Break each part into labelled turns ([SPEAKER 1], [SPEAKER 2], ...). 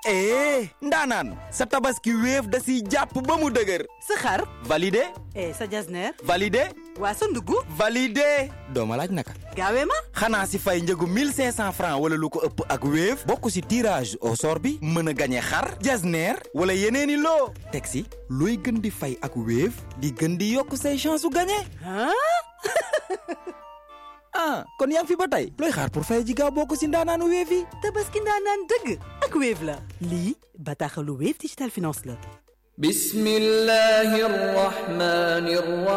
[SPEAKER 1] eh ndaanaan sa tabaski wéef da siy jàpp ba mu dëgër
[SPEAKER 2] sa xar
[SPEAKER 1] validé
[SPEAKER 2] eh sa jasneer
[SPEAKER 1] validé
[SPEAKER 2] waa sa ndugg
[SPEAKER 1] validé doo ma laaj naka
[SPEAKER 2] gaawee ma
[SPEAKER 1] xanaa si fay njëgu 1500 francs wala lu ko ëpp ak wéef bokk si tirage au sort bi mën a gañe xar jasneer wala yeneeni loo teg si looy gën di fay ak wéef di gën di yokk say chance su gañe
[SPEAKER 2] ah
[SPEAKER 1] ah kon yaa ngi fi ba tey looy xaar pour fay ji gaaw bokk si ndaanaanu wéef yi
[SPEAKER 2] tabaski ndaanaan dëgg ak Wave la lii bataaxalu Wave Digital Finance la
[SPEAKER 3] بسم الله الرحمن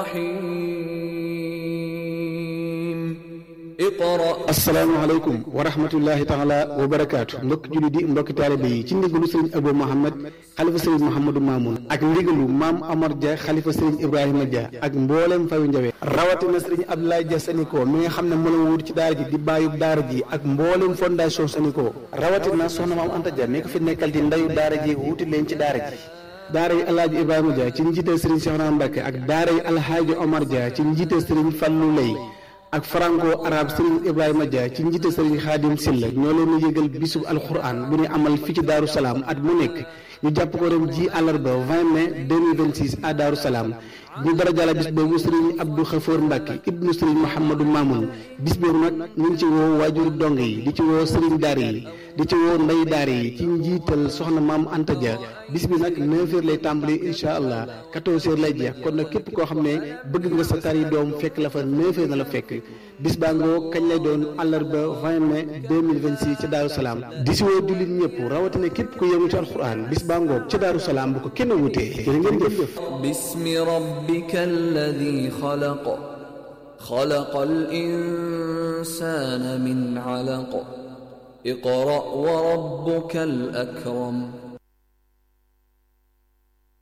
[SPEAKER 3] الرحيم اقرأ
[SPEAKER 4] asalaamaaleykum wa rahmatullahi taala wa barakaatu mbokki julli di mbokki taalibe yi ci ndigalu sëriñ Abou Mohamed xalifa sëriñ Mouhamadou Mamoun ak ndigalu maam Amar Dia xalifa sëriñ Ibrahima Dia ak mboolem fayu njawe rawatina sëriñ Abdoulaye Dia Saniko mi nga xam ne moo la wut ci daara ji di bàyyub daara ji ak mboolem fondation Saniko rawatina soxna maam Anta Dia mi ko fi nekkal di ndayu daara ji wuti leen ci daara ji daara yi alhaaji Ibrahima Dia ci njiital sëriñ Cheikhouna Mbacké ak daara yi alhaaji Omar Dia ci njiital sëriñ Fallou Lay ak franco arabe Serigne Ibrahima Dia ci njiite Serigne Khadim Silla ñoo leen di yëgal bisub alquran bu ñu amal fii ci Daaru Salaam at mu nekk ñu jàpp ko ren ji àllarba 20 mai 2026 à Daaru Salaam ñu dara jàlla bis boobu Serigne Abdou Khafour Mbacke ibnu Serigne Mouhamadou Mamoun bis boobu nag ñu ngi ci woo waajuru dong yi di ci woo Serigne Daara yi di ci woo ndey daara yi ci njiital soxna maam Anta Dia bis bi nag 9h lay tàmbali incha allah 14h lay jeex kon nag képp koo xam ne bëgg nga sa tari doom fekk la fa 9h na la fekk bis baa ngoo kañ lay doon àllarba 20 mai 2026 ci Daaru Salaam di si woo jullit ñëpp rawatina képp ku yëngu ci alxuraan bis baa ngoo ci Daaru Salaam bu ko kenn wutee jërë ngeen jëf.
[SPEAKER 3] بسم ربك الذي خلق خلق الإنسان من علق اقرأ وربك الأكرم